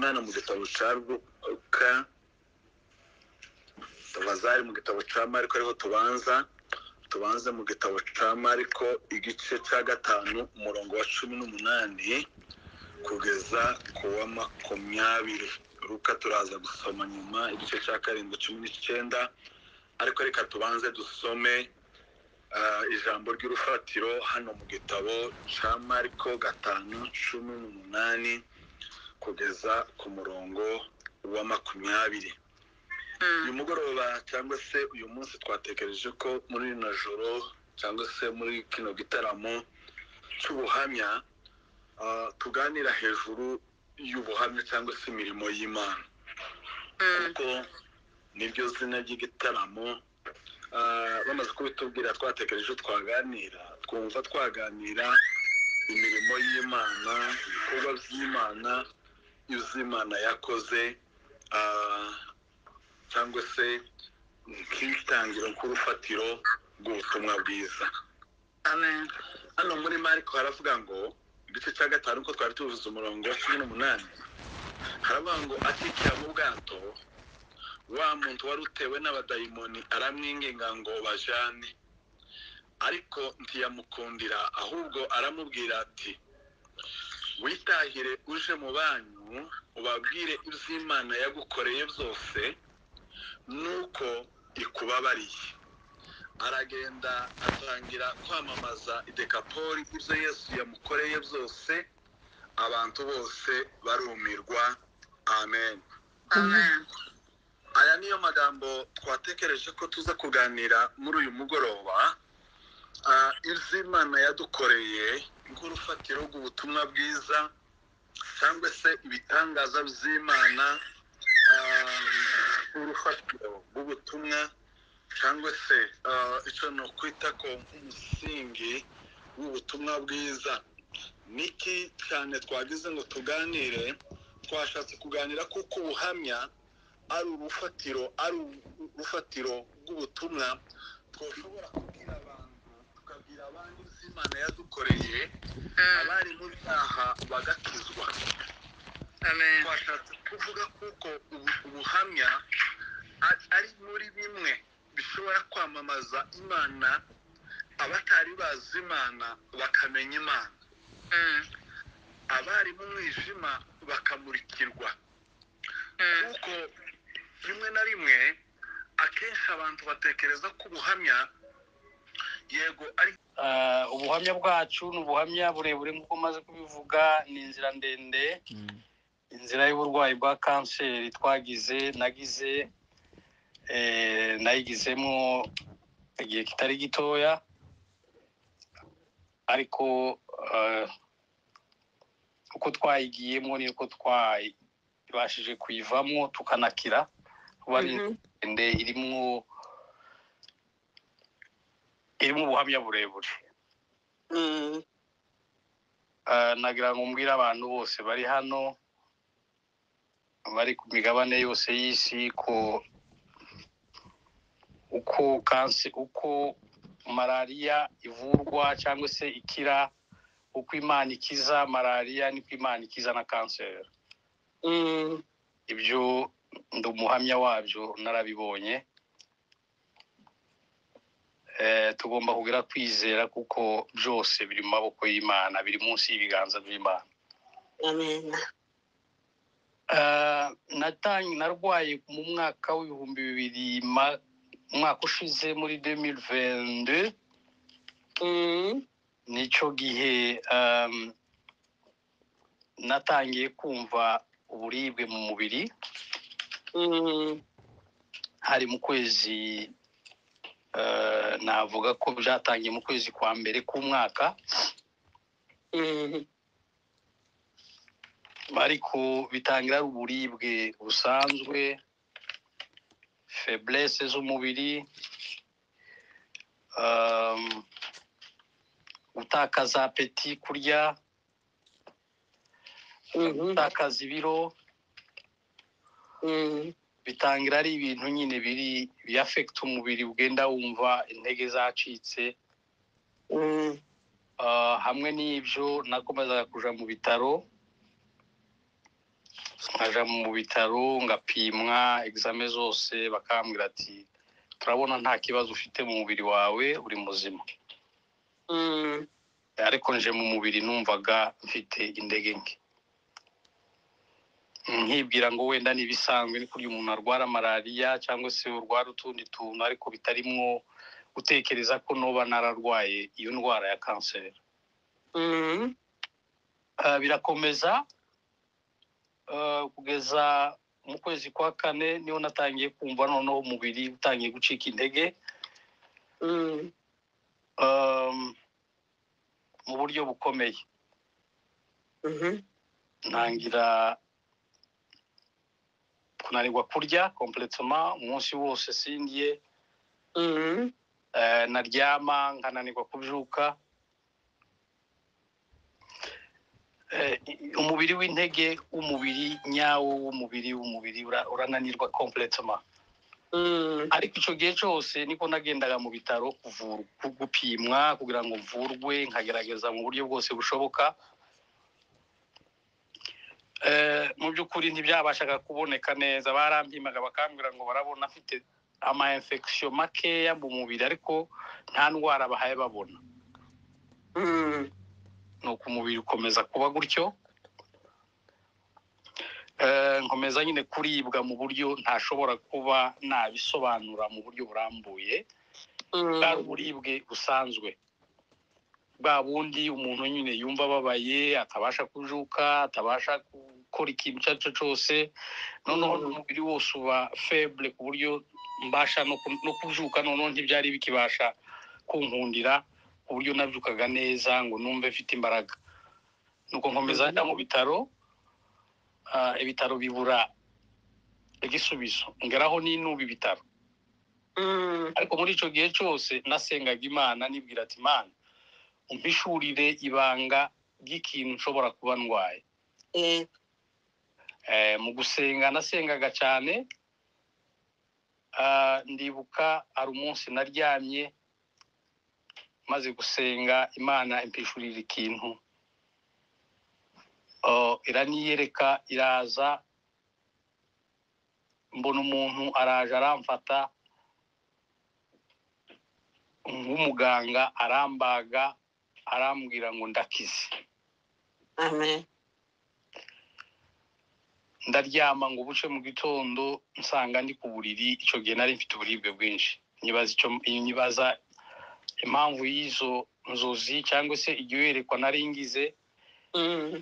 hano mu gitabo cya luka tubaza ari mu gitabo cya mariko ariho tubanza tubanze mu gitabo cya mariko igice cya gatanu umurongo wa cumi n'umunani kugeza ku wa makumyabiri luka turaza gusoma nyuma igice cya karindwi cumi n'icyenda ariko reka tubanze dusome ijambo ry'urufatiro hano mu gitabo cya mariko gatanu cumi n'umunani kugeza ku murongo wa makumyabiri uyu mugoroba cyangwa se uyu munsi twatekereje ko muri rino joro cyangwa se muri kino gitaramo cy'ubuhamya tuganira hejuru y'ubuhamya cyangwa se imirimo y'imana kuko niryo zina ry'igitaramo bamaze kubitubwira twatekereje twaganira twumva twaganira imirimo y'imana ibikorwa by'imana ibyo imana yakoze cyangwa se nk'itangiro nk'urufatiro rw'ubutumwa bwiza hano muri mariko haravuga ngo igice cya gatanu ko twari tuvuze umurongo wa cumi n'umunani haravuga ngo akikira mu bwato wa muntu wari utewe n'abadayimoni aramwinginga ngo bajane ariko ntiyamukundira ahubwo aramubwira ati witahire uje mu banyu ubabwire iby'imana yagukoreye byose nuko ikubabariye aragenda atangira kwamamaza idekapori ibyo yesu yamukoreye byose abantu bose barumirwa amen aya niyo magambo twatekereje ko tuza kuganira muri uyu mugoroba ibyo imana yadukoreye nk'urufatiro rw'ubutumwa bwiza cyangwa se ibitangaza by'imana urufatiro rw'ubutumwa cyangwa se icyo ni ukwita ko nk'umusingi w'ubutumwa bwiza niki cyane twagize ngo tuganire twashatse kuganira kuko ubuhamya ari urufatiro ari urufatiro rw'ubutumwa twashobora kubwira abantu tukabwira abandi ibyo imana yadukoreye abari mu byaha bagakizwa twashatse kuvuga kuko ubuhamya ari muri bimwe bishobora kwamamaza imana abatari bazi imana bakamenya imana abari mu mwijima bakamurikirwa kuko rimwe na rimwe akenshi abantu batekereza ko ubuhamya yego ari ubuhamya bwacu ni ubuhamya burebure nk'uko umaze kubivuga ni inzira ndende inzira y'uburwayi bwa kanseri twagize nagize nayigizemo igihe kitari gitoya ariko uko twayigiyemo ni uko twabashije kuyivamo tukanakira kuba ari ndende irimo irimo ubuhamya burebure nagira ngo mbwire abantu bose bari hano bari ku migabane yose y'isi ko uko kansi uko malariya ivurwa cyangwa se ikira uko imana ikiza malariya niko imana ikiza na kanseri ibyo ndi umuhamya wabyo narabibonye tugomba kugira kwizera kuko byose biri mu maboko y'imana biri munsi y'ibiganza by'imana narwaye mu mwaka w'ibihumbi bibiri umwaka ushize muri demilivende nicyo gihe natangiye kumva uburibwe mu mubiri hari mu kwezi navuga ko byatangiye mu kwezi kwa mbere k'umwaka ariko bitangira ari uburibwe busanzwe feburese z'umubiri gutakaza apeti kurya gutakaza ibiro bitangira ari ibintu nyine biri biyafekita umubiri ugenda wumva intege zacitse hamwe n'ibyo nakomezaga kujya mu bitaro nkaja mu bitaro ngapimwa egizame zose bakambwira ati turabona nta kibazo ufite mu mubiri wawe uri muzima Mm. ariko nje mu mubiri numvaga mfite indege nke nkibwira ngo wenda ni ibisanzwe ni kurya umuntu arwara malariya cyangwa se urwara utundi tuntu ariko bitarimwo gutekereza ko noba nararwaye iyo ndwara ya kanseri Mm. Ah, birakomeza Ah, kugeza mu kwezi kwa kane niho natangiye kumva noneho umubiri utangiye gucika intege Mm. Um, mu buryo bukomeye Mhm. ntangira kunanirwa kurya kompletoma umunsi wose sindye Mm. eh, naryama nkananirwa kubyuka Eh, i- umubiri w'intege w'umubiri nyawo w'umubiri w'umubiri ura- urananirwa kompletoma Mm. ariko icyo gihe cyose niko nagendaga mu bitaro kuvurwa gupimwa kugira ngo mvurwe nkagerageza mu buryo bwose bushoboka Eh, mu by'ukuri ntibyabashaga kuboneka neza barampimaga bakambwira ngo barabona afite ama infection makeya mu mubiri ariko nta ndwara bahaye babona Mm. nuko umubiri ukomeza kuba gutyo Eh, nkomeza nyine kuribwa mu buryo ntashobora kuba nabisobanura mu buryo burambuye Mm. bwari uburibwe busanzwe bwa bundi umuntu nyine yumva ababaye atabasha kujuka atabasha gukora ikintu icyo ari cyo cyose noneho Mm. umubiri wose uba feble ku buryo mbasha no ku- no kujuka noneho ntibyari bikibasha kunkundira ku buryo nabyukaga neza ngo numve mfite imbaraga nuko nkomeza Mhm. njya mu bitaro ah, ibitaro bibura igisubizo ngeraho ninuba ibitaro Mm. ariko muri icyo gihe cyose nasengaga imana nibwira ati imana umpishurire ibanga ry'ikintu nshobora kuba ndwaye Eh. Eh, mu gusenga nasengaga cyane Ah, ndibuka hari umunsi naryamye maze gusenga imana impishurira ikintu Oh, iraniyereka iraza mbona umuntu araje aramfata nk'umuganga arambaga arambwira ngo ndakize Amen. ndaryama ngo ubuce mu gitondo nsanga ndi ku buriri icyo gihe nari mfite uburibwe bwinshi nyibaza icyo nyibaza impamvu y'izo nzozi cyangwa se igiherekwa nari ngize Mm.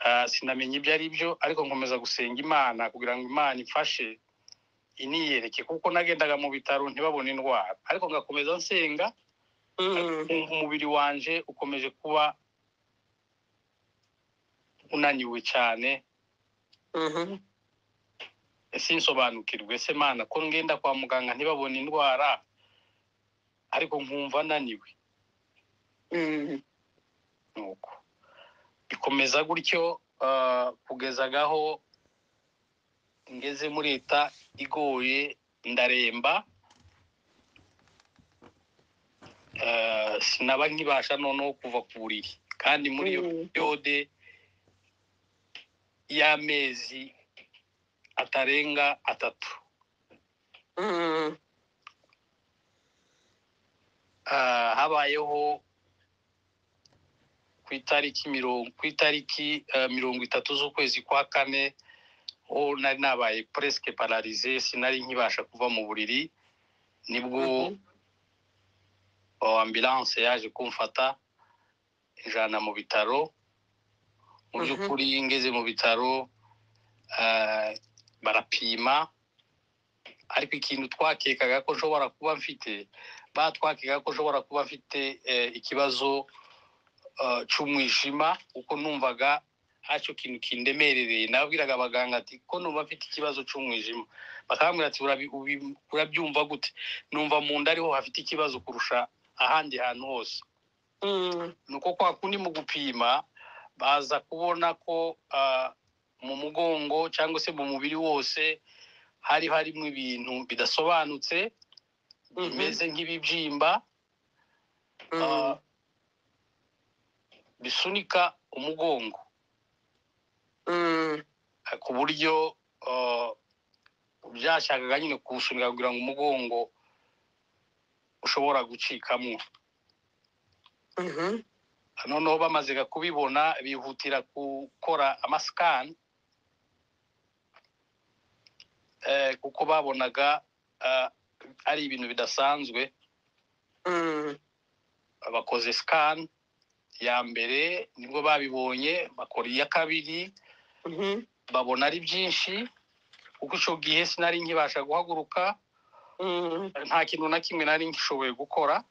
ah, sinamenya ibyo ari byo ariko nkomeza gusenga imana kugira ngo imana imfashe iniyereke kuko nagendaga mu bitaro ntibabone indwara ariko ngakomeza nsenga Mm. nkumva umubiri wanje ukomeje kuba unaniwe cyane Mhm. ese nsobanukirwe ese mana ko ngenda kwa muganga ntibabone indwara ariko nkumva naniwe Mm. nuko bikomeza gutyo ah, kugeza agaho ngeze muri leta igoye ndaremba Ah, sinaba nkibasha noneho kuva ku buriri kandi muri iyo Mm. yode y'amezi atarenga atatu Mm. Ah, habayeho ku itariki mirongo ku itariki eh, mirongo itatu z'ukwezi kwa kane ho nari nabaye presque pararize sinari nkibasha kuva mu buriri nibwo Mhm. oh, ambulance yaje kumfata ijana mu bitaro mu Mhm. by'ukuri ngeze mu bitaro ah, barapima ariko ikintu twakekaga ko nshobora kuba mfite batwakekaga ko nshobora kuba mfite eh, ikibazo eh, cy'umwijima kuko numvaga hacyo kintu kindemerereye nabwiraga abaganga ati ko numva mfite ikibazo cy'umwijima bakambwira ati "Urabi- ubi- urabyumva gute numva mu nda ariho hafite ikibazo kurusha ahandi hantu hose Mm. nuko kwa kundi mu gupima baza kubona ko ah, mu mugongo cyangwa se mu mubiri wose hari harimo ibintu bidasobanutse Mhm. bimeze nk'ibibyimba Mm. ah, bisunika umugongo Mm. eh, ku buryo eh, byashakaga nyine kuwusunika kugira ngo umugongo ushobora gucikamo Mhm. noneho bamaze kubibona bihutira gukora amasikani eh, kuko babonaga eh, ari ibintu bidasanzwe Mm. bakoze sikani ya mbere nibwo babibonye bakora iya kabiri Mhm. babona ari byinshi kuko icyo gihe sinari nkibasha guhaguruka Mm. nta kintu na kimwe nari nkishoboye gukora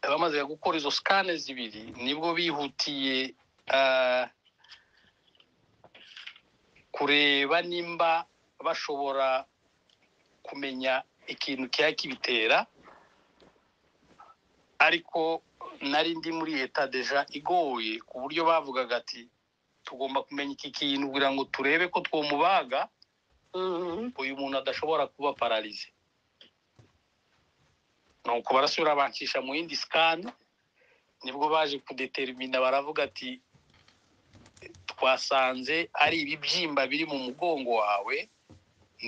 bamaze gukora izo sikane zibiri nibwo bihutiye ah, kureba nimba bashobora kumenya ikintu cyaba kibitera ariko nari ndi muri leta deja igoye ku buryo bavugaga ati tugomba kumenya iki kintu kugira ngo turebe ko twomubaga Mm. uyu muntu adashobora kuba pararize nuko barasubira bancisha mu yindi sikani nibwo baje kudeterimina baravuga ati twasanze ari ibibyimba biri mu mugongo wawe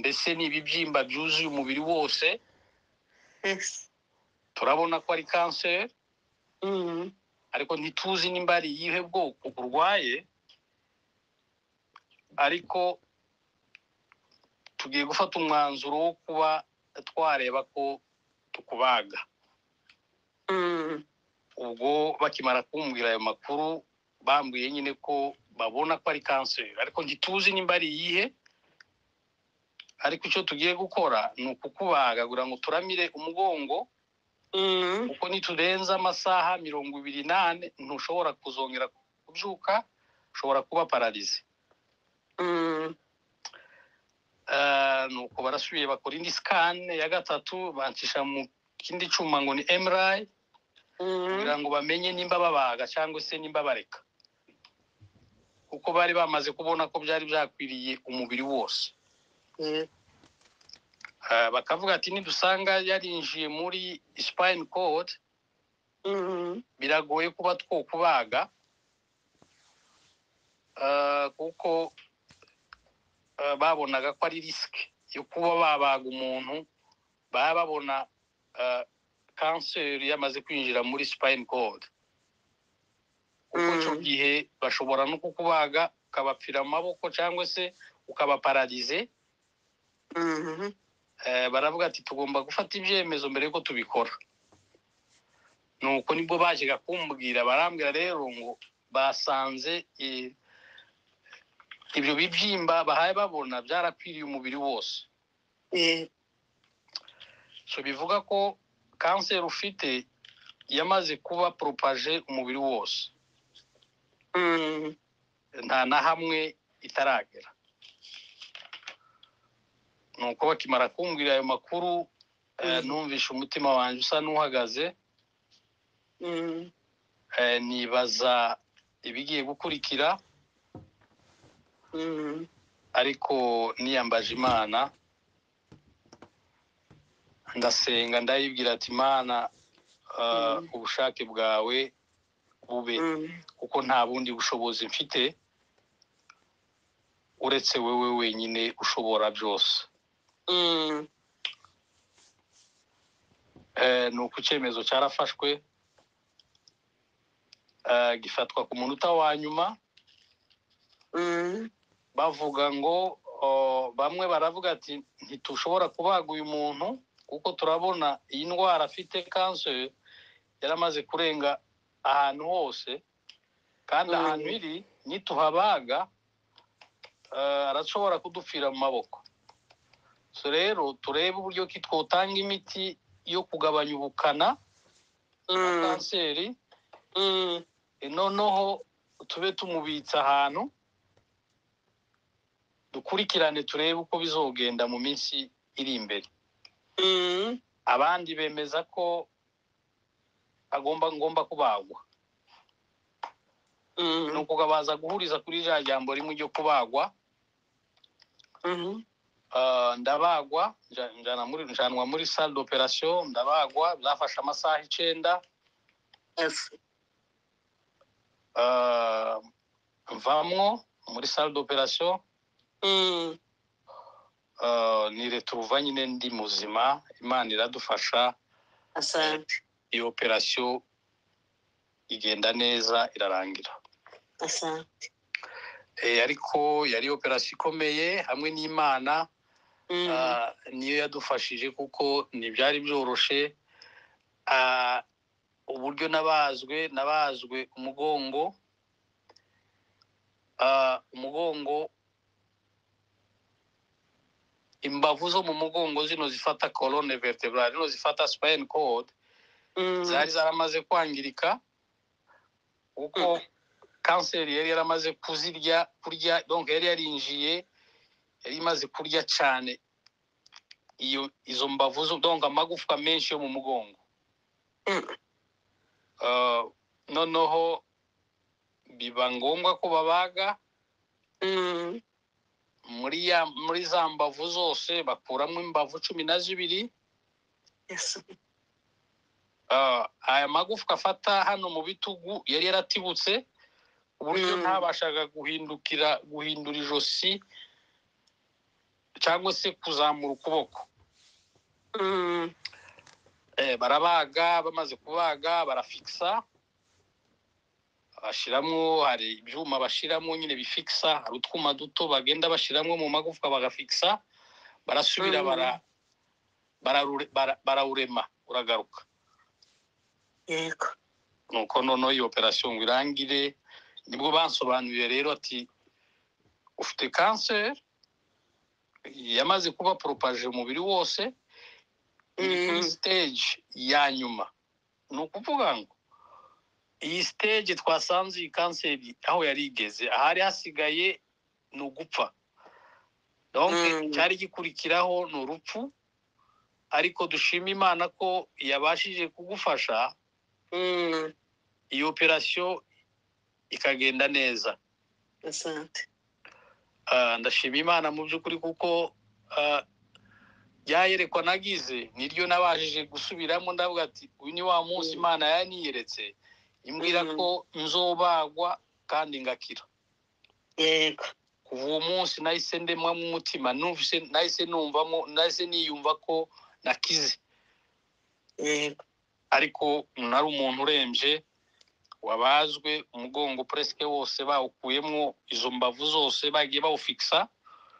mbese ni ibibyimba byuzuye umubiri wose Yes. turabona ko ari kanseri Mm. ariko ntituzi nimba ari iyihe bwoko urwaye ariko tugiye gufata umwanzuro wo kuba twareba ko tukubaga Mm. ubwo bakimara kumbwira ayo makuru bambwiye nyine ko babona ko ari kanseri ariko ntituzi nimba ari iyihe ariko icyo tugiye gukora ni ukukubaga kugira ngo turamire umugongo Mm. kuko niturenza amasaha mirongo ibiri n'ane ntushobora kuzongera kubyuka ushobora kuba pararize Mm. Eh, nuko barasubiye bakora indi sikane ya gatatu bancisha mu kindi cyuma ngo ni emurayi kugira Mm. ngo bamenye nimba babaga cyangwa se nimba bareka kuko bari bamaze kubona ko byari byakwiriye umubiri wose Yeah. Eh, bakavuga ati nidusanga yarinjiye muri sipayini kode Mm. biragoye kuba twokubaga eh, kuko eh, babonaga ko ari risike yo kuba babaga umuntu baba babona eh, kanseri yamaze kwinjira muri spine cord kuko icyo Mm. gihe bashobora no kukubaga ukabapfira amaboko cyangwa se ukabapararize Mhm. Eh, baravuga ati tugomba gufata ibyemezo mbere yuko tubikora nuko nibwo bajyaga kumbwira barambwira rero ngo basanze eh, ibyo bibyimba bahaye babona byarakwiriye umubiri wose Yeah. so bivuga ko kanseri ufite yamaze kuba poropaje umubiri wose Mm. nta na hamwe itaragera nuko bakimara kumbwira ayo makuru eh, Mhm. numvishe umutima wanjye usa n'uhagaze Mm. Eh, nibaza ibigiye gukurikira Mm. ariko niyambaje imana ndasenga ndayibwira ati imana eh, Mm. ubushake bwawe bube Mm. kuko nta bundi bushobozi mfite uretse wowe wenyine ushobora byose Mm. Eh, ni uko icyemezo cyarafashwe eh, gifatwa ku munota wa nyuma Mm. bavuga ngo o, bamwe baravuga ati ntitushobora kubaga uyu muntu kuko turabona iyi ndwara afite kanseri yaramaze kurenga ahantu hose kandi Mm. ahantu iri nituhabaga eh, arashobora kudupfira mu maboko so rero turebe uburyo ki twotanga imiti yo kugabanya ubukana bwa Mm. kanseri Mm. E, noneho tube tumubitse ahantu dukurikirane turebe uko bizogenda mu minsi iri imbere Mm. abandi bemeza ko agomba ngomba kubagwa Mm. ni ukuga baza guhuriza kuri rya jambo rimwe ryo kubagwa Mhm. Ah, ndabagwa nja- njana muri- njanwa muri salle d'operation ndabagwa byafashe amasaha icenda Yes. Ah, mvamwo muri salle d'operation Mm. uh, ni retrouva nyine ndi muzima imana iradufasha asante iyo operation igenda neza irarangira asante Eh, ariko yari operation ikomeye hamwe n'imana Mm. Ah, niyo yadufashije kuko ntibyari byoroshe Ah, uburyo nabazwe nabazwe umugongo Ah, umugongo imbavu zo mu mugongo zino zifata colonne vertebrale zino zifata spine cord Mm. zari zaramaze kwangirika kuko kanseri yari yaramaze kuzirya kurya donc yari yarinjiye yari imaze kurya cyane iyo izo mbavu zo donc amagufwa menshi yo mu mugongo Mm. Ah, noneho biba ngombwa ko babaga Mm. muri ya muri za mbavu zose bakuramo imbavu cumi na zibiri Yes. Ah, aya magufwa afata hano mu bitugu yari yaratibutse ku buryo Mm. ntabashaga guhindukira guhindura ijosi cyangwa se kuzamura ukuboko Mm. Eh, barabaga bamaze kubaga barafikisa bashyiramo hari ibyuma bashyiramo nyine bifikisa hari utwuma duto bagenda bashyiramo mu magufwa bagafikisa barasubira Mm. bara bararure- bara- barawurema uragaruka yego nuko noneho iyi operasiyo ngo irangire nibwo bansobanuriye rero ati ufite kanseri yamaze kuba poropaje umubiri wose iri kuri Mm. siteji ya nyuma ni ukuvuga ngo iyi siteji twasanze iyi kanseri aho yari igeze ahari hasigaye ni ugupfa donc Mm. cyari gikurikiraho ni urupfu ariko dushima imana ko yabashije kugufasha Mm. iyi operasiyo ikagenda neza asante Ah, ndashima imana mu by'ukuri kuko ah, ryayerekwa nagize niryo nabashije gusubiramo ndavuga ati uyu ni wa munsi Mm. imana yaniyeretse imbwira Mm. ko nzobagwa kandi ngakira yego kuva uwo munsi nahise ndemwamo umutima numvise nahise numvamo nahise niyumva ko nakize yego ariko nari umuntu urembye wabazwe umugongo puresike wose bawukuyemo izo mbavu zose bagiye bawufikisa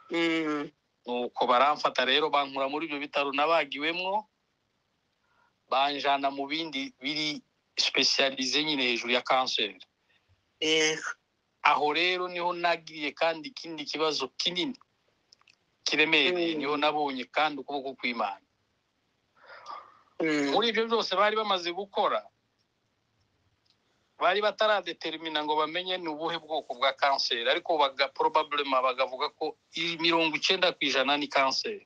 Mm. nuko baramfata rero bankura muri ibyo bitaro nabagiwemwo banjana mu bindi biri sipesiyalize nyine hejuru ya kanseri yego aho rero niho nagiriye kandi ikindi kibazo kinini kiremereye Mm. niho nabonye kandi ukuboko kw'imana Mm. muri ibyo byose bari bamaze gukora bari bataradetermina ngo bamenye ni ubuhe bwoko bwa kanseri ariko baga probablement bagavuga ko iyi mirongo icyenda ku ijana ni kanseri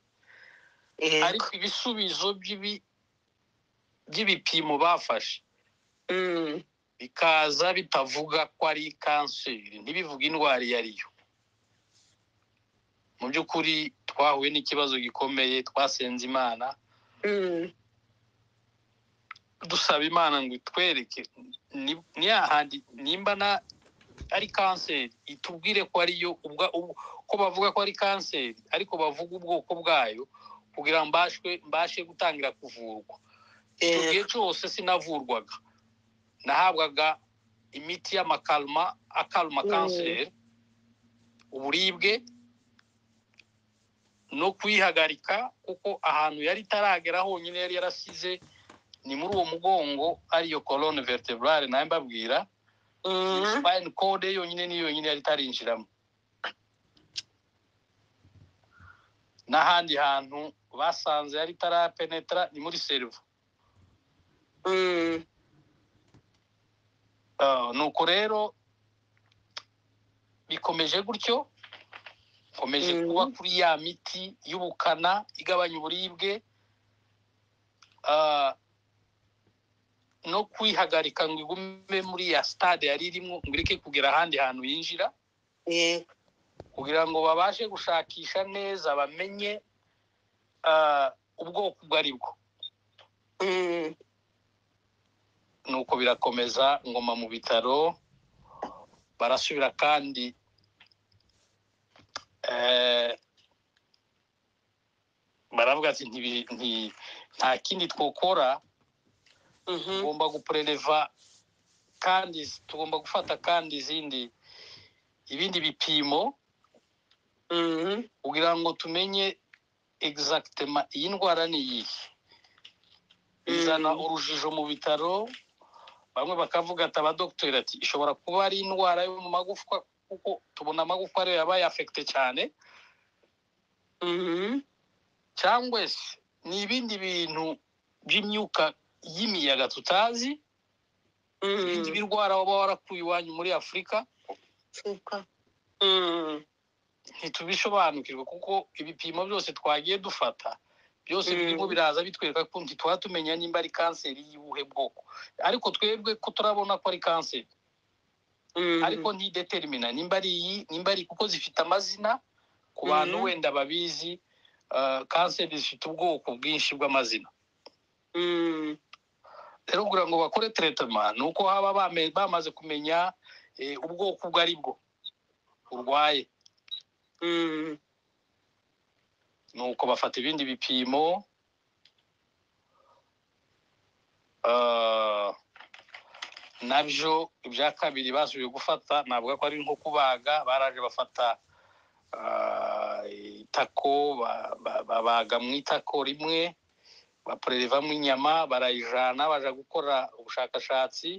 yego ariko ibisubizo by'ibi- by'ibipimo bafashe Mm. bikaza bitavuga ko ari kanseri ntibivuga indwara iyo ari yo mu by'ukuri twahuye n'ikibazo gikomeye twasenze imana Mm. dusaba imana ngo itwereke ni- ni hahandi nimba na- ari kanseri itubwire ko ariyo ubwa- ubu- ko bavuga ko ari kanseri ariko bavuga ubwoko bwayo kugira ngo mbashwe mbashe gutangira kuvurwa icyo gihe yego cyose sinavurwaga nahabwaga imiti y'amakalma akalma Mm. kanseri uburibwe no kuyihagarika kuko ahantu yari itaragera honyine yari yarasize ni muri uwo mugongo ariyo colonne vertebrale nayo mbabwira Mm. spine cord ye yonyine ni yonyine yari itarinjiramo n'ahandi hantu basanze yari itarapenetra ni muri cerveau Mm. Ah, nuko rero bikomeje gutyo komeje Mhm. kuba kuri ya miti y'ubukana igabanya uburibwe ah, no kwihagarika ngo igume muri ya stade yari irimo ngo ireke kugera ahandi hantu yinjira yego kugira ngo babashe gushakisha neza bamenye ah, ubwoko ubwo ari bwo Mm. nuko birakomeza ngoma mu bitaro barasubira kandi eh, baravuga ati "Ntibi- nti- nta kindi twokora mhm, tugomba gupurereva kandi tugomba gufata kandi izindi ibindi bipimo mhm, kugira ngo tumenye egizagitema iyi ndwara ni iyihe izana Mm. urujijo mu bitaro bamwe bakavuga ati abadogiteri ati ishobora kuba ari indwara yo mu magufwa kuko tubona amagufwa ariyo yabaye afekite cyane mhm, cyangwa se ni ibindi bintu by'imyuka y'imiyaga tutazi ibindi mhm. birwara waba warakuye iwanyu muri afurika Shuka. Mm, ntitubisobanukirwe kuko ibipimo byose twagiye dufata byose Mm. birimo biraza bitwereka ko ntituba tumenya nimba ari kanseri y'ubuhe bwoko ariko twebwe ko turabona ko ari kanseri mhm, ariko ntideterimina nimba ari iyi nimba ari kuko zifite amazina ku bantu Mm. wenda babizi ah, kanseri zifite ubwoko bwinshi bw'amazina mm, rero kugira ngo bakore teretema ni uko haba bame- bamaze kumenya eh, ubwoko ubwo ari bwo urwaye mm, nuko bafata ibindi bipimo Ah, nabyo ibya kabiri basubije gufata navuga ko ari nko kubaga baraje bafata ah, itako ba- ba- babaga mu itako rimwe bapurerevamo inyama barayijana baja gukora ubushakashatsi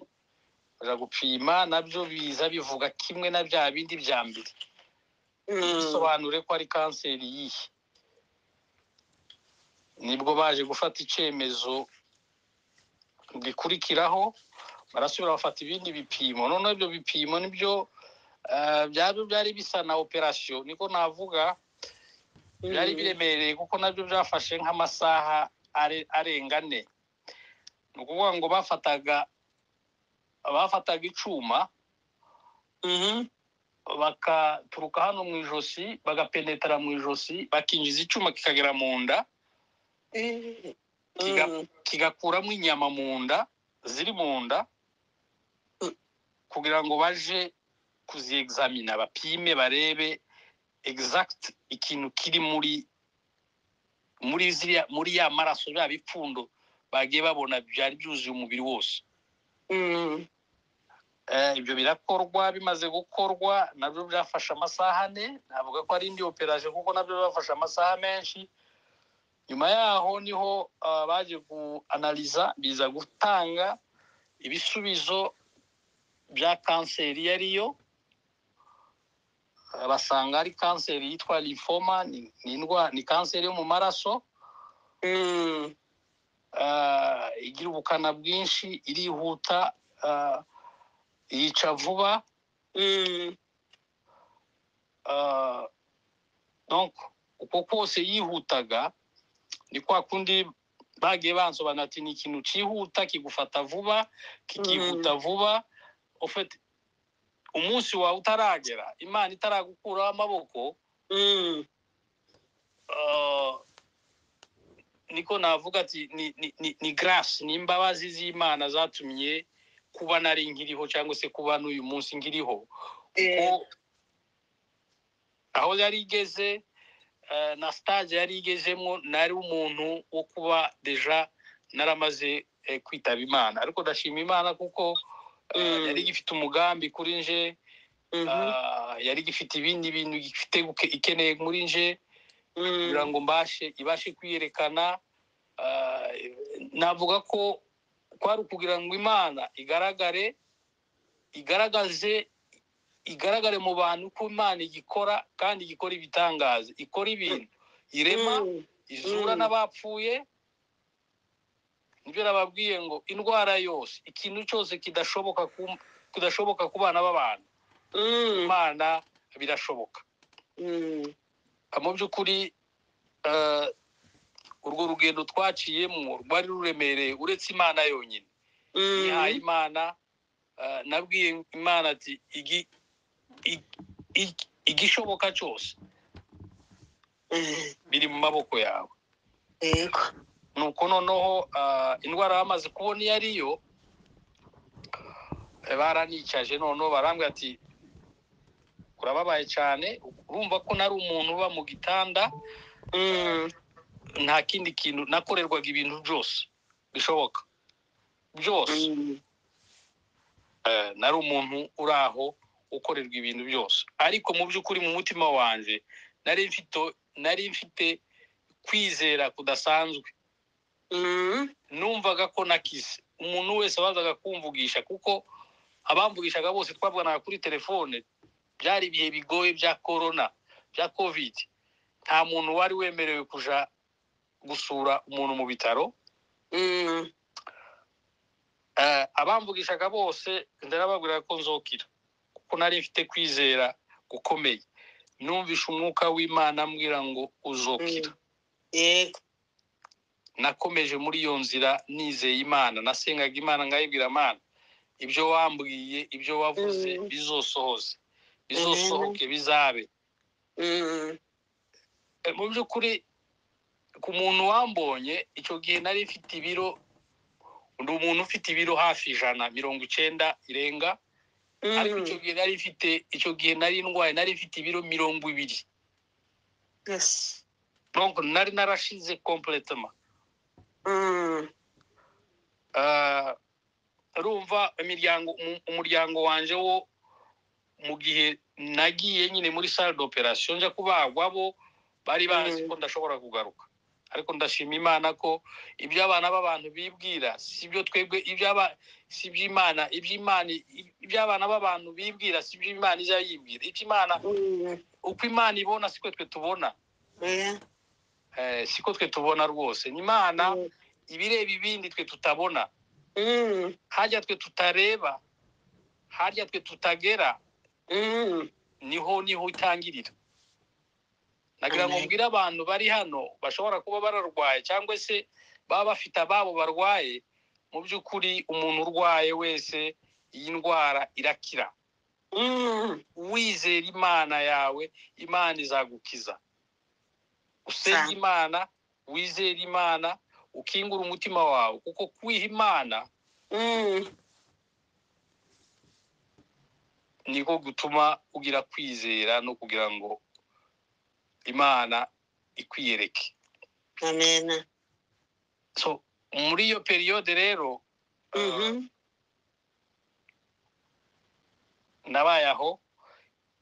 baja gupima nabyo biza bivuga kimwe na bya bindi bya mbere mm. bisobanure ko ari kanseri yihe nibwo baje gufata icyemezo gikurikiraho barasubira bafata ibindi bipimo noneho ibyo bipimo nibyo eh, byabyo byari bisa na operasiyo niko navuga byari biremereye kuko nabyo byafashe nk'amasaha are- arenga ane ni ukuvuga ngo bafataga bafataga icyuma Mhm, bakaturuka hano mu ijosi bagapenetera mu ijosi bakinjiza icyuma kikagera mu nda mm, Kiga- mm, kigakuramo inyama mu nda ziri mu nda Mm. kugira ngo baje kuziexamina bapime barebe exact ikintu kiri muri muri ziriya muri ya maraso bya bipfundo bagiye babona byari byuzuye umubiri wose mm, Eh, ibyo birakorwa bimaze gukorwa nabyo byafashe amasaha ane navuga ko ari indi operasiyo kuko nabyo byafashe amasaha menshi nyuma yaho niho ah, baje guanaliza biza gutanga ibisubizo bya kanseri iyo ariyo Ah, basanga ari kanseri yitwa lymphoma ni, ni, indwa- ni kanseri yo mu maraso mm, ah, igira ubukana bwinshi irihuta ah, yica vuba mm, Ah, donc uko kose yihutaga ni kwa kundi bagiye bansobanura ati ni ikintu cyihuta kigufata vuba kikihuta vuba ofete umunsi wawe utaragera imana itaragukuraho amaboko mm, ah, niko navuga ati ni, ni, ni, ni grace ni imbabazi z'imana zatumye kuba nari nkiriho cyangwa se kuba n'uyu munsi nkiriho yeah, kuko aho yari igeze eh, na stage yari igezemo nari umuntu wo kuba deja naramaze eh, kwitaba imana ariko ndashima imana kuko eh, Mm. yari igifite umugambi kuri nje mhm, ah, yari igifite ibindi bintu gifite guke- ikeneye muri nje mm, kugira ngo mbashe ibashe kwiyerekana ah, navuga ko kwari ukugira ngo imana igaragare igaragaze igaragare mu bantu ko imana igikora kandi igikora ibitangaza ikora ibintu irema mm, izura Mm. n'abapfuye nibyo nababwiye ngo indwara yose ikintu cyose kidashoboka ku- kidashoboka ku bana b'abantu mm, imana birashoboka mm, mu by'ukuri eh, urwo rugendo twaciyemo rwari ruremereye uretse imana yonyine yihaye mm, imana eh, nabwiye imana ati "Igi- i- i- igishoboka cyose eh, biri mu maboko yawe yego, nuko noneho ah, indwara bamaze kubona iyo ariyo baranicaje noneho barambwira ati kurababaye cyane urumva ko nari umuntu uba mu gitanda nta kindi kintu nakorerwaga ibintu byose bishoboka byose Eh, nari umuntu uri aho ukorerwa ibintu byose ariko mu by'ukuri mu mutima wanjye nari mfite nari mfite kwizera kudasanzwe numvaga ko nakize umuntu wese wazaga kumvugisha kuko abamvugishaga bose twavuganaga kuri telefone byari ibihe bigoye bya korona bya kovidi nta muntu wari wemerewe kuja gusura umuntu mu bitaro Eh, abamvugishaga bose ndarababwira ko nzokira kuko nari mfite kwizera gukomeye numvishe umwuka w'imana ambwira ngo uzokira yego nakomeje muri iyo nzira nizeye imana nasengaga imana ngayibwira imana ibyo wambwiye ibyo wavuze Mm. bizosohoze bizosohoke bizabe Mm, Eh, mu by'ukuri ku muntu wambonye icyo gihe nari mfite ibiro ndi umuntu ufite ibiro hafi ijana mirongo icyenda irenga mm, ariko icyo gihe nari mfite icyo gihe nari ndwaye nari mfite ibiro mirongo ibiri yes. donc nari narashize completema Mm, Ah, urumva imiryango umu- umuryango wanje wo mu gihe nagiye nyine muri salle d'operation nja kubagwa bo bari bazi Mm. ko ndashobora kugaruka ariko ndashima imana ko ibyo abana b'abantu bibwira si byo twebwe ibyo aba- si ibyo imana ibyo imana ibyo abana b'abantu bibwira si ibyo imana iza yibwira ibyo imana mm, uko imana ibona siko twe tubona yeah. eh, siko twe tubona rwose imana Mm, ibireba ibindi twe tutabona mm, harya twe tutareba harya twe tutagera mm. niho niho utangirira nagira ngo Amen. mbwire abantu bari hano bashobora kuba bararwaye cyangwa se baba bafite ababo barwaye mu by'ukuri umuntu urwaye wese iyi ndwara irakira Mm, wizera imana yawe imana izagukiza usenga Sa- imana wizera imana ukingura umutima wawe kuko kwiha imana mm, niko gutuma ugira kwizera no kugira ngo imana ikwiyereke amen. so muri iyo periyode rero uh, Mhm, nabaye aho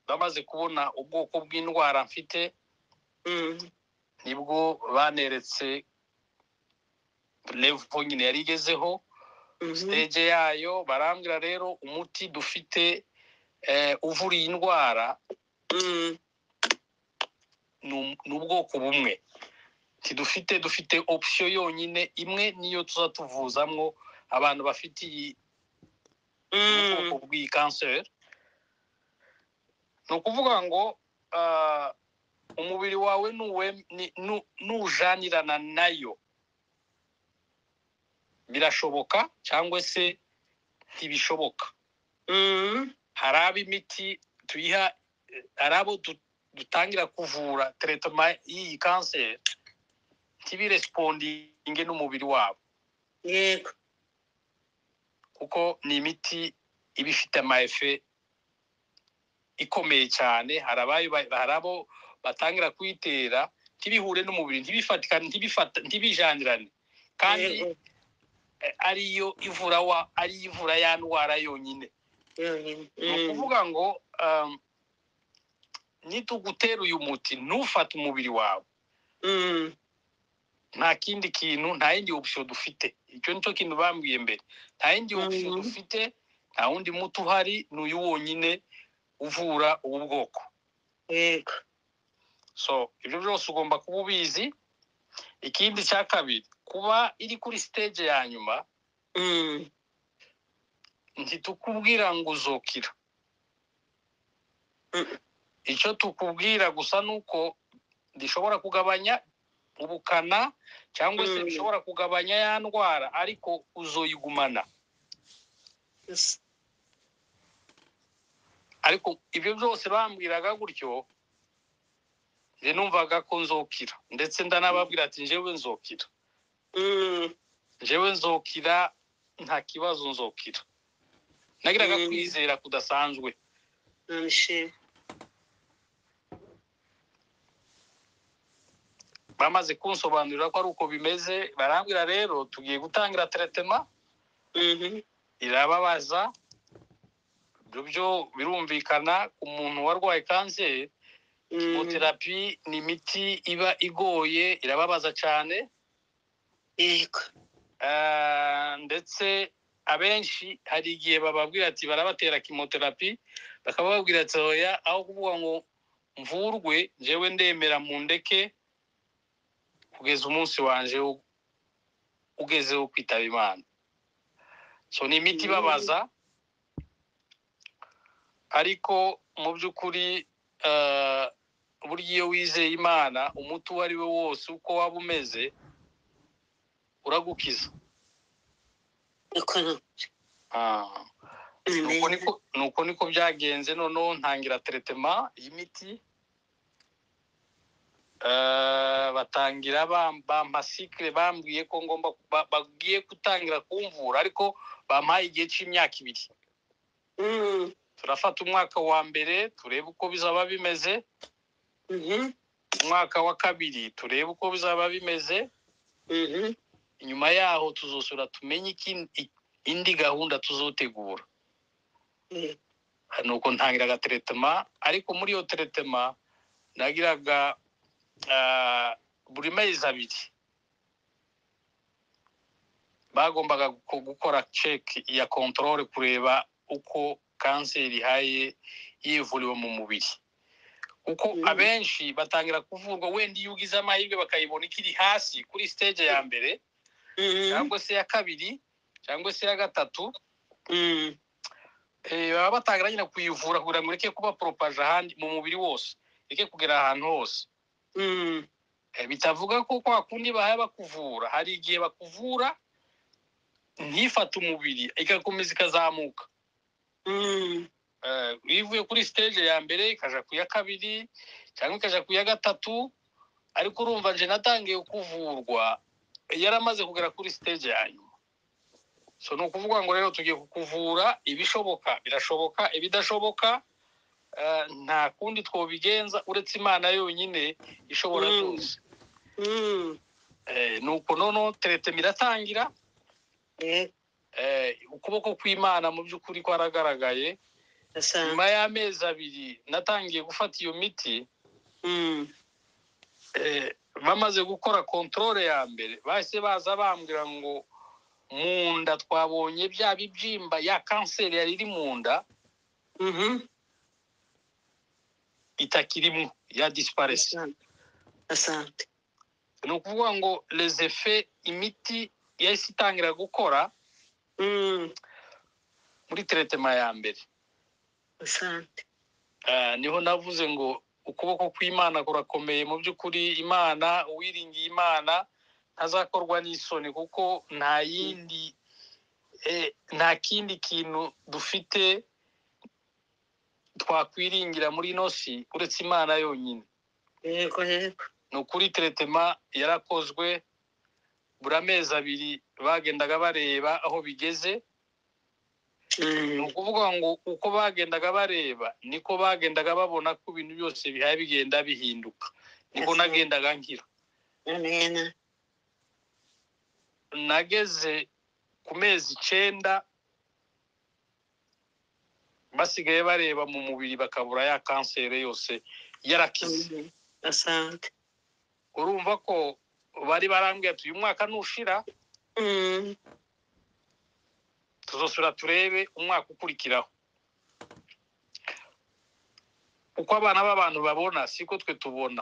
bamaze kubona ubwoko bw'indwara mfite mm, nibwo baneretse levo nyine yari igezeho mhm, stage yayo barambwira rero umuti dufite eh, uvura iyi ndwara mm, ni um- ni ubwoko bumwe tidufite dufite option yonyine imwe niyo tuza tuvuzamwo abantu bafite iyi ubwoko mm, bw'iyi kanseri ni ukuvuga ngo ah, umubiri wawe nuwe- ni- nu- nujanirana nayo birashoboka cyangwa se ntibishoboka mm, hari abo imiti tuyiha eh, hari abo du- dutangira kuvura teretoma y'iyi kanseri ntibiresipondinge n'umubiri wabo yego. kuko ni imiti iba ifite amayefe ikomeye cyane hari abayo ba- hari abo batangira kuyitera ntibihure n'umubiri ntibifatikane ntibifata ntibijanirane kandi Yego, eh, ariyo ivura wa ariyo ivura ya ndwara yonyine yonyine. ni ukuvuga ngo um, nitugutera uyu muti ntufate umubiri wawe Mm, nta kindi kintu nta yindi option dufite icyo nicyo kintu bambwiye mbere nta yindi option Mhm. dufite nta wundi muti uhari ni uyu wonyine uvura ubu bwoko yego. so ibyo byose ugomba kuba ubizi ikindi cya kabiri kuba iri kuri stage ya nyuma Mm, ntitukubwira ngo uzokira Mm. icyo tukubwira gusa ni uko bishobora kugabanya ubukana cyangwa se Mm. bishobora kugabanya ya ndwara ariko uzoyigumana yes. ariko ibyo byose bambwiraga gutyo njye numvaga ko nzokira ndetse ndanababwira ati njyewe nzokira Mm, njyewe nzokira nta kibazo nzokira nagiraga Mm. kwizera kudasanzwe nabishima. bamaze kunsobanurira ko ari uko bimeze barambwira rero tugiye gutangira teretema mhm, irababaza ibyo byo birumvikana umuntu warwaye kanseri mhm. terapi ni imiti iba igoye irababaza cyane yego Ah, ndetse abenshi hari igihe bababwira ati barabatera kimoterapi bakaba bababwira ati oya aho kuvuga ngo mvurwe njyewe ndemera mu ndeke kugeza umunsi wanje wo- ugeze wo kwitaba imana so ni imiti Mm. ibabaza ariko mu by'ukuri eh, burya iyo wizeye imana umuti uwo ari we wose uko waba umeze uragukiza uko Ah, ni nuko niko nuko niko byagenze noneho ntangira teretema y'imiti Eh, batangira bam- bampa sikire bambwiye ko ngomba ba- bagiye gutangira kumvura ariko bampaye igihe cy'imyaka ibiri Mhm, turafata umwaka wa mbere turebe uko bizaba bimeze mhm, umwaka wa kabiri turebe uko bizaba bimeze mhm. inyuma yaho tuzosura tumenye iki- i- indi gahunda tuzotegura Yego. nuko ntangiraga teretema ariko muri iyo teretema nagiraga ah, buri mezi abiri bagombaga gu- gukora ceki ya kontorore kureba uko kanseri ihaye yivuriwe mu mubiri kuko Mhm. abenshi batangira kuvurwa wenda iyo ugize amahirwe bakayibona ikiri hasi kuri siteje ya mbere Mhm, cyangwa se ya kabiri cyangwa se ya gatatu mhm. eh, baba batangira nyine kuyivura kugira ngo ireke kuba poropaje ahandi mu mubiri wose ireke kugera ahantu hose Mhm, Eh, bitavuga ko kwa kundi bahaye bakuvura hari igihe bakuvura ntifate umubiri igakomeza ikazamuka mhm. Eh, iyo ivuye kuri siteje ya mbere ikaja ku ya kabiri cyangwa ikaja ku ya gatatu ariko urumva nje natangiye kuvurwa yaramaze kugera kuri siteje ya nyuma so ni ukuvuga ngo rero tugiye kukuvura ibishoboka birashoboka ibidashoboka eh, nta kundi twobigenza uretse imana yonyine ishobora Mm. byose Mhm. Eh, nuko noneho teretema iratangira Yego, eh, ukuboko kw'imana mu by'ukuri kwaragaragaye asanga. nyuma y'amezi abiri natangiye gufata iyo miti Mhm, eh, bamaze gukora kontorore ya mbere bahise baza bambwira ngo mu nda twabonye bya bibyimba ya kanseri yari iri mu nda mhm. itakirimo ya disiparesi Asante. Asante. ni ukuvuga ngo lezefe imiti yahise itangira gukora Mhm, muri teretema ya mbere asante. Ah, niho navuze ngo ukuboko kw'imana kurakomeye mu by'ukuri imana uwiringiye imana ntazakorwa n'isoni kuko nta yindi eh, nta kindi kintu dufite twakwiringira muri ino si uretse imana yonyine Yego, yego. ni ukuri teretema yarakozwe buri amezi abiri bagendaga bareba aho bigeze ni Mhm, ukuvuga ngo uko bagendaga bareba niko bagendaga babona ko ibintu byose bihaye bigenda bihinduka niko Yes, ma'am. nagendaga ngira Amen. nageze ku mezi icyenda basigaye bareba mu mubiri bakabura ya kanseri yose yarakize Mhm, Asante. urumva ko bari barambwira ati uyu mwaka nushira Mhm, tuzosura turebe umwaka ukurikiraho uko abana b'abantu babona siko twe tubona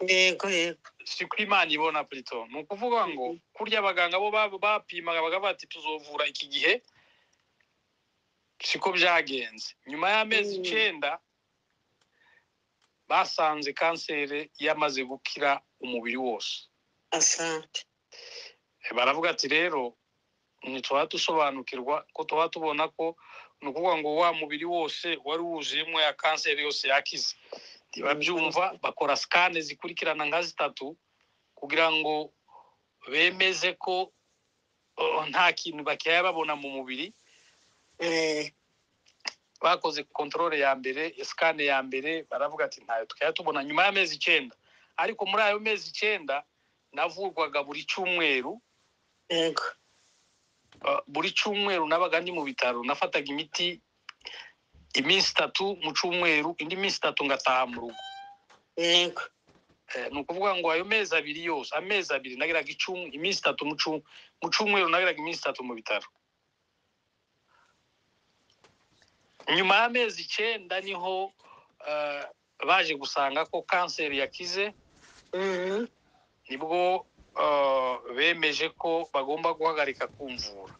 Yego, yego. siko imana ibona plito ni ukuvuga ngo Mhm. kurya abaganga bo ba- bapimaga bakavuga bati tuzovura iki gihe siko byagenze nyuma y'amezi Mhm. icyenda basanze kanseri yamaze gukira umubiri wose Asante. Eh, baravuga ati rero ntituba dusobanukirwa ko tuba tubona ko ni ukuvuga ngo wa mubiri wose wari wuzuyemo ya kanseri yose yakize ntibabyumva bakora sikane zikurikirana nka zitatu kugira ngo bemeze ko oh, nta kintu bakihaye babona mu mubiri Eh, bakoze kontorore ya mbere sikane ya mbere baravuga ati ntayo tukajya tubona nyuma y'amezi icyenda ariko muri ayo mezi icyenda navurwaga buri cyumweru yego Uh, buri cyumweru nabaga ndi mu bitaro nafataga imiti iminsi itatu mu cyumweru indi minsi itatu ngataha mu rugo yego Eh, ni ukuvuga ngo ayo mezi abiri yose amezi abiri nagiraga icumu iminsi itatu mu cu- mu cyumweru nagiraga iminsi itatu mu bitaro nyuma y'amezi icyenda niho eh, baje gusanga ko kanseri yakize Mhm. nibwo eh, bemeje ko bagomba guhagarika kumvura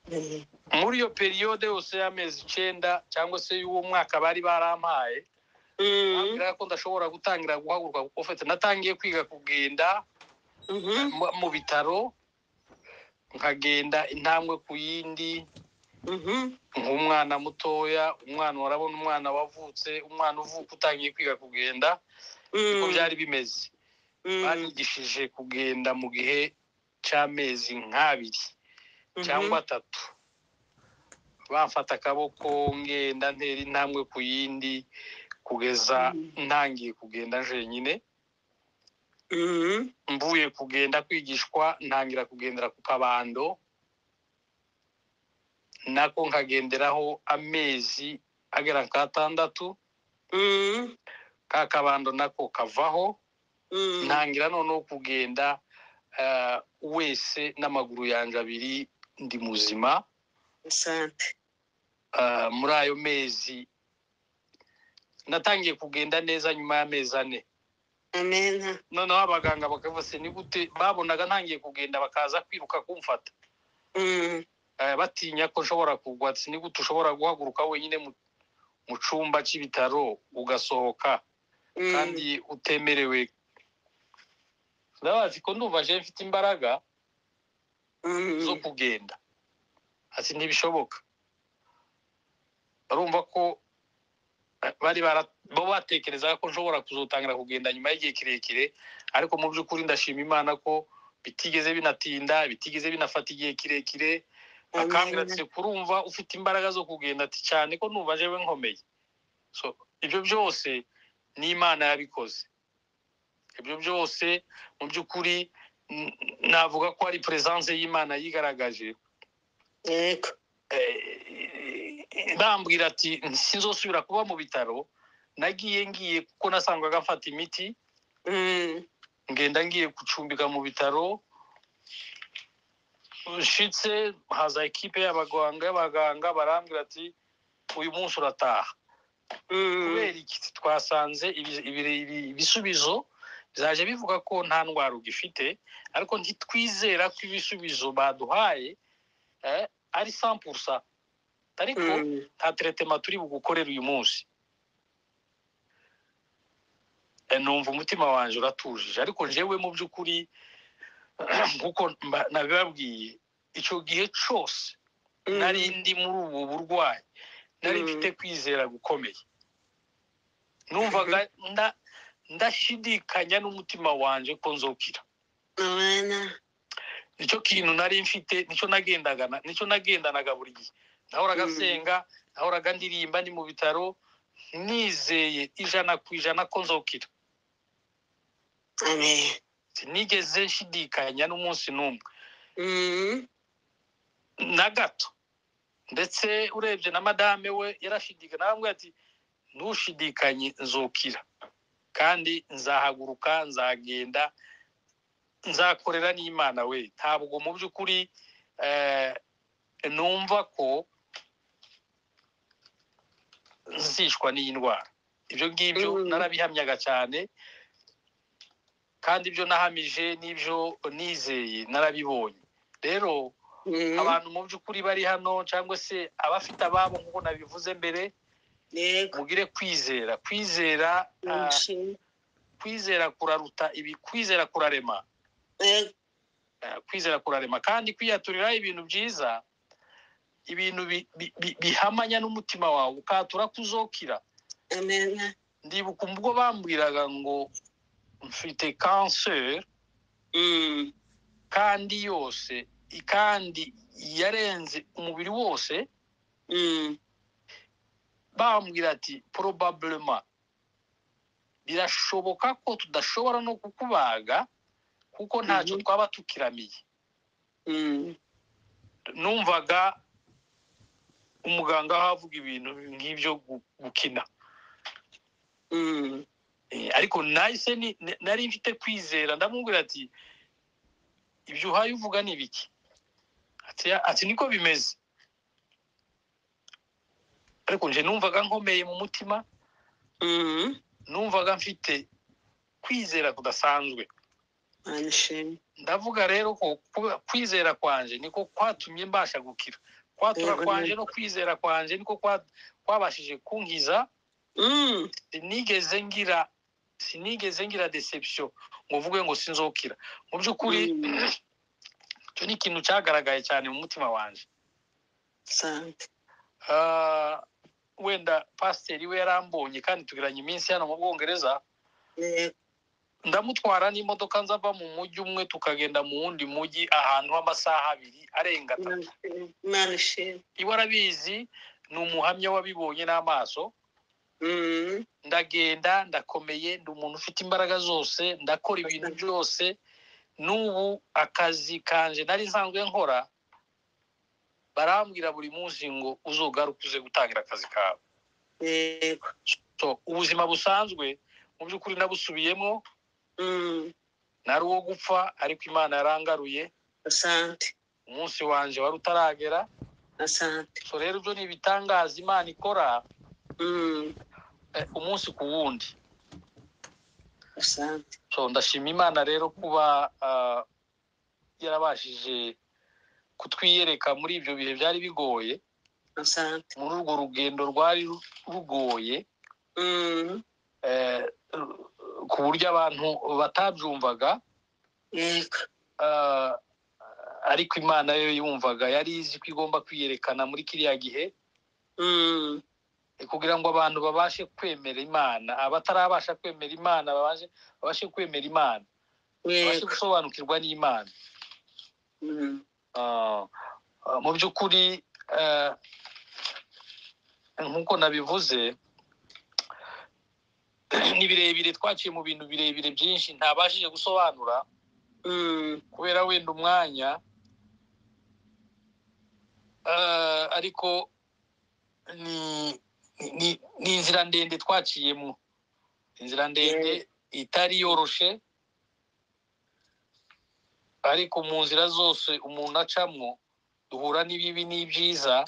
Mhm. muri iyo periyode yose y'amezi icyenda cyangwa se y'uwo mwaka bari barampaye Mhm. bambwira ko ndashobora gutangira guhaguruka kuko fete natangiye kwiga kugenda Mhm. mu- mu bitaro nkagenda intambwe ku yindi Mhm. nk'umwana mutoya umwana urabona umwana wavutse umwana uvuka utangiye kwiga kugenda niko byari bimeze Mhm. banyigishije kugenda mu gihe cy'amezi nk'abiri cyangwa atatu bamfata akaboko ngenda ntera intambwe ku yindi kugeza Mhm. ntangiye kugenda jenyine Mhm. mvuye kugenda kwigishwa ntangira kugendera ku kabando nako nkagenderaho amezi agera nk'atandatu Mhm. ka kabando nako kavaho Mhm. ntangira noneho kugenda eh, wese n'amaguru yanjye abiri ndi muzima asante Ah, muri ayo mezi natangiye kugenda neza nyuma y'amezi ane amena noneho abaganga bakavuga se ni gute babonaga ntangiye kugenda bakaza kwiruka kumfata Mhm. Eh, batinya ko nshobora kugwa ati ni gute ushobora guhaguruka wenyine mu- mu cyumba cy'ibitaro ugasohoka Mhm. kandi utemerewe ndabazi ko ndumva je mfite imbaraga Mhm. zo kugenda ati ntibishoboka barumva ko eh, bari bara- bo batekerezaga ko nshobora kuzotangira kugenda nyuma y'igihe kirekire ariko mu by'ukuri ndashima imana ko bitigeze binatinda bitigeze binafata igihe kirekire akambwira ati kurumva ufite imbaraga zo kugenda ati cyane ko numva jewe nkomeye so ibyo byose ni imana yabikoze ibyo byose mu by'ukuri n- navuga ko ari peresanse y'imana yigaragaje yego Eh, bambwira ati sinzosubira kuba mu bitaro nagiye ngiye kuko nasangaga mfata imiti Mhm. ngenda ngiye gucumbika mu bitaro nshitse haza ekipe y'abaganga y'abaganga barambwira ati uyu munsi urataha Mhm. kubera iki twasanze ibi- ibi- ibi- ibisubizo bizaje bivuga ko nta ndwara ugifite ariko ntitwizera ko ibisubizo baduhaye eh, ari sampurusa ariko Mhm. nta teretema turi bugukorere uyu munsi Eh, numva umutima wanjye uratujije ariko njyewe mu by'ukuri nkuko mba- nabibabwiye icyo gihe cyose Mhm. nari ndi muri ubu burwayi nari Mm. mfite kwizera gukomeye numvaga nda- ndashidikanya n'umutima wanjye ko nzokira amena nicyo kintu nari mfite nicyo nagendaga na- nicyo nagendanaga buri gihe nahoraga Mm. nsenga nahoraga ndirimba ndi mu bitaro nizeye ijana ku ijana ko nzokira amena sinigeze nshidikanya n'umunsi n'umwe Mhm. na gato ndetse urebye na madame we yarashidikanya arambwira ati ntushidikanye nzokira kandi nzahaguruka nzagenda nzakorera n'imana we ntabwo mu by'ukuri eh, numva ko nzishwa n'iyi ndwara ibyo ngibyo Mm. narabihamyaga cyane kandi ibyo nahamije n'ibyo nizeye narabibonye rero Mhm. abantu mu by'ukuri bari hano cyangwa se abafite ababo nk'uko nabivuze mbere yego mugire kwizera kwizera ah, Mhm. kwizera kuraruta ibi kwizera kurarema yego eh, kwizera kurarema kandi kwiyaturira ibintu byiza ibintu bi- bi- bi- bihamanya n'umutima wawe ukatura kuzokira amena ndibuka ubwo bambwiraga ngo mfite kanseri Mhm. kandi yose i- kandi yarenze umubiri wose Mhm. bambwira ati probablement birashoboka ko tudashobora no kukubaga kuko ntacyo Mhm. twaba tukiramiye Mm. numvaga umuganga aho avuga ibintu nk'ibyo gu- gukina Mm. Eh, ariko nahise ni- n- nari mfite kwizera ndamubwira ati ibyo uhaye uvuga ni ibiki ati "Ya- ati niko bimeze ariko nje numvaga nkomeye mu mutima Mm. numvaga mfite kwizera kudasanzwe Manishimwe. ndavuga rero ko ku- kwizera kwanje niko kwatumye mbasha gukira kwatura Yego, kwanje no kwizera kwanje niko kwa- kwabashije kunkiza Mm. sinigeze ngira sinigeze ngira deception ngo uvuge ngo sinzokira mu by'ukuri Mm. icyo ni ikintu cyagaragaye cyane mu mutima wanjye Sante. Ah, wenda pasiteri we yarambonye kandi tugiranye iminsi hano mu bwongereza Yego. ndamutwara n'imodoka nzava mu mujyi umwe tukagenda mu wundi mujyi ahantu h'amasaha abiri arenga atatu Manishimwe. Manishimwe. iwe arabizi ni umuhamya wabibonye n'amaso Mm. ndagenda ndakomeye ndi umuntu ufite imbaraga zose ndakora ibintu byose n'ubu akazi kanje nari nsanzwe nkora barambwira buri munsi ngo uzogaruke uze gutangira akazi kawe Yego. so ubuzima busanzwe mu by'ukuri nabusubiyemo Mm. nari uwo gupfa ariko imana yarangaruye Asante. umunsi wanje wari utaragera Asante. so rero ibyo ni ibitangaza imana ikora Mm. eh, umunsi ku wundi Asante. so ndashima imana rero kuba ah, yarabashije kutwiyereka muri ibyo bihe byari bigoye Asante. muri urwo rugendo rwari ru- rugoye Mm. eh, ru- ku buryo abantu batabyumvaga Yego. ah, ariko imana yo yumvaga yari izi ko igomba kwiyerekana muri kiriya gihe Mm. eh, kugira ngo abantu babashe kwemera imana abatarabasha kwemera imana babashe, babashe kwemera imana babashe Yego. gusobanukirwa n'imana Mm. Ah, ah, mu by'ukuri eh, nk'uko nabivuze ni birebire twaciye mu bintu birebire byinshi ntabashije gusobanura Mm. kubera wenda umwanya Eh, ariko ni ni- ni inzira ndende twaciyemo inzira ndende itari yoroshe ariko mu nzira zose umuntu acamwo duhura n'ibibi n'ibyiza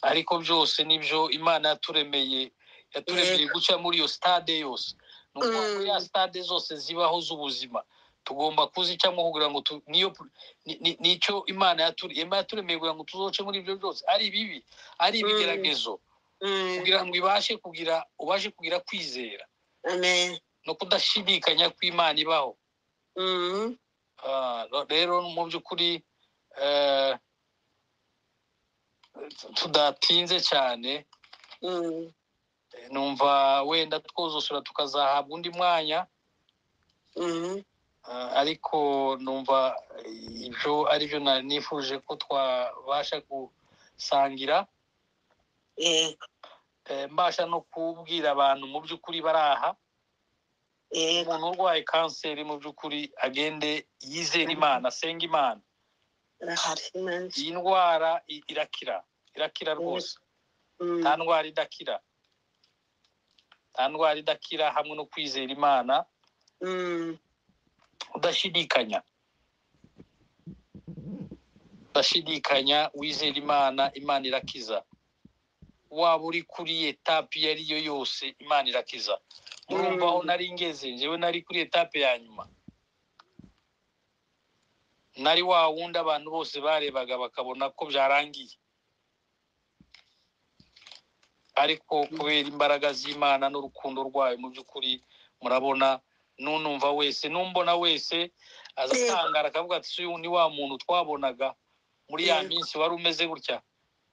ariko byose nibyo imana yaturemeye yaturemeye guca muri iyo stade yose ni ukuvuga muri ya stade zose zibaho z'ubuzima tugomba kuzicamo kugira ngo tu- niyo ni- ni- nicyo imana yaturemeye imana yaturemeye kugira ngo tuzoce muri ibyo byose ari ibibi ari ibigeragezo Mm. kugira ngo ibashe kugira ubashe kugira kwizera Amen. no kudashidikanya kw'imana ibaho Mm. Ah, no- rero mu by'ukuri eh, tudatinze cyane Mm. eh, numva wenda twuzusura tukazahabwa undi mwanya Mm. ah, ariko numva eh, ibyo ari byo nari nifuje ko twabasha gusangira Yego. eh, mbasha no kubwira abantu mu by'ukuri bari aha Yego. umuntu urwaye kanseri mu by'ukuri agende yizera imana asenge imana Arahari. Manishimwe. iyi ndwara i- irakira irakira rwose Mm. nta ndwara idakira nta ndwara idakira hamwe no kwizera imana Mm. udashidikanya udashidikanya wizera imana imana irakiza waba uri kuri etape iyo ari yo yose imana irakiza murumva aho Mm. nari ngeze njyewe nari kuri etape ya nyuma nari wa wundi abantu bose barebaga bakabona ko byarangiye ariko kubera imbaraga z'imana n'urukundo rwayo mu by'ukuri murabona n'unumva wese n'umbona wese azatangara akavuga ati si uyu ni wa muntu twabonaga muri ya Yego. minsi wari umeze gutya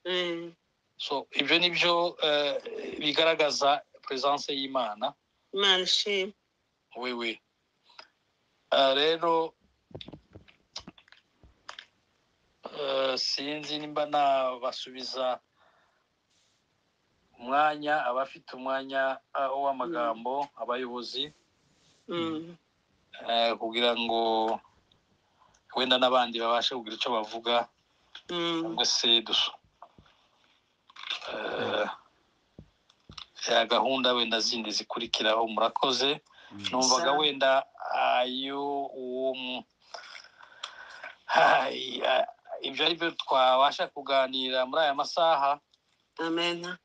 Mm. so ibyo ni byo eh, bigaragaza peresanse y'imana Manishimwe. wewe Ah, rero eh, sinzi nimba nabasubiza umwanya abafite umwanya ah, w'amagambo abayobozi mm, eh, kugira ngo wenda n'abandi babashe kugira icyo bavuga mm, cyangwa se dusu eh, ya gahunda wenda zindi zikurikiraho murakoze numvaga Sawa. wenda ayo uwo mu- Ai, a- ibyo ari byo twabasha kuganira muri aya masaha amena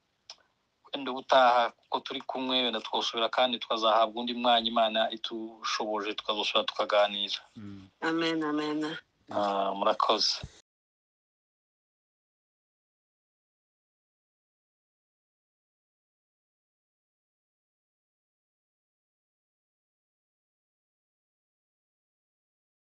wenda ubutaha kuko turi kumwe wenda twosubira kandi tukazahabwa undi mwanya imana itushoboje tukazosubira tukaganira amena amena Ah, murakoze